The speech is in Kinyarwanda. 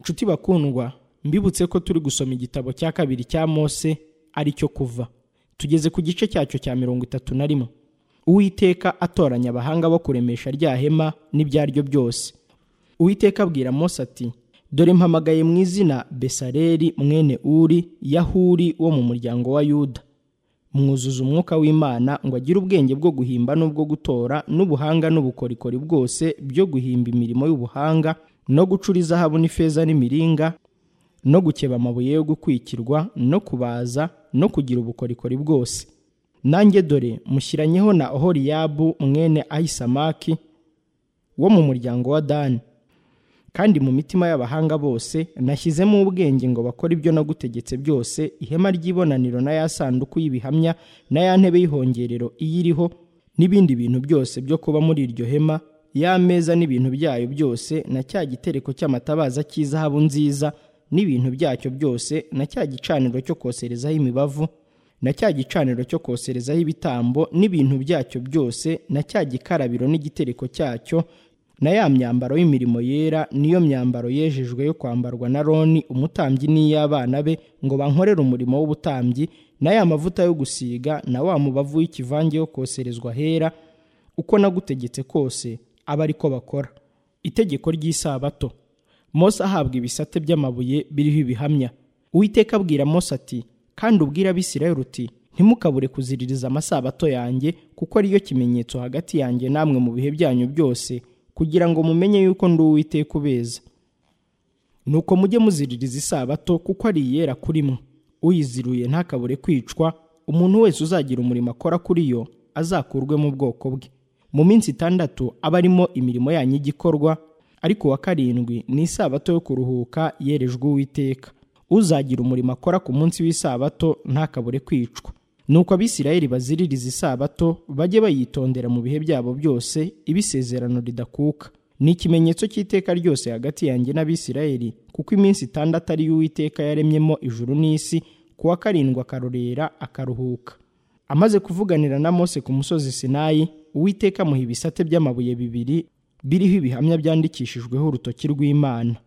nshuti bakundwa mbibutse ko turi gusoma igitabo cya kabiri cya mose ari cyo kuva tugeze ku gice cyacyo cya mirongo itatu na rimwe uwiteka atoranya abahanga bo kuremesha rya hema n'ibyaryo byose uwiteka abwira mose ati dore mpamagaye mu izina besareri mwene uri yahuri wo mu muryango wa yuda mwuzuza umwuka w'imana ngo agire ubwenge bwo guhimba n'ubwo gutora n'ubuhanga n'ubukorikori bwose byo guhimba imirimo y'ubuhanga no gucura izahabu n'ifeza n'imiringa no gukeba amabuye yo gukwikirwa no kubaza no kugira ubukorikori bwose nanjye dore mushyiranyeho na ohoriyabu mwene ahisamaki wo mu muryango wa dani kandi mu mitima y'abahanga bose nashyizemo ubwenge ngo bakore ibyo nagutegetse byose ihema ry'ibonaniro na ya sanduku y'ibihamya na ya ntebe y'ihongerero iyiriho n'ibindi bintu byose byo kuba muri iryo hema y'ameza n'ibintu byayo byose na cya gitereko cy'amatabaza cy'izahabu nziza n'ibintu byacyo byose na cya gicaniro cyo koserezaho imibavu na cya gicaniro cyo koserezaho ibitambo n'ibintu byacyo byose na cya gikarabiro n'igitereko cyacyo na ya myambaro y'imirimo yera niyo myambaro yejejwe yo kwambarwa na roni umutambyi n'iy'abana be ngo bankorere umurimo w'ubutambyi na ya mavuta yo gusiga na wa mubavu w'ikivange yo koserezwa hera uko nagutegetse kose aba ari ko bakora itegeko ry'isabato mose ahabwa ibisate by'amabuye biriho ibihamya uwiteka abwira mose ati kandi ubwira abisirayeli uti ntimukabure kuziririza amasabato yanjye kuko ariyo kimenyetso hagati yanjye namwe mu bihe byanyu byose kugira ngo mumenye yuko ndi uwiteka ubeza nuko mujye muziririza isabato kuko ari iyera kuri mwe uyiziruye ntakabure kwicwa umuntu wese uzagira umurimo akora kuri yo azakurwe mu bwoko bwe mu minsi itandatu aba arimo imirimo yanyu y'igikorwa ariko uwa karindwi ni isabato yo kuruhuka yerejwe uwiteka uzagira umurimo akora ku munsi w'isabato ntakabure kwicwa nuko abisirayeli baziririza isabato bajye bayitondera mu bihe byabo byose ibisezerano ridakuka ni ikimenyetso cy'iteka ryose hagati yanjye n'abisirayeli kuko iminsi itandatu ari uwiteka yaremyemo ijuru n'isi kuwa karindwi akarorera akaruhuka amaze kuvuganira na mose ku musozi sinayi uwiteka amuha ibisate by'amabuye bibiri biriho ibihamya byandikishijweho urutoki rw'imana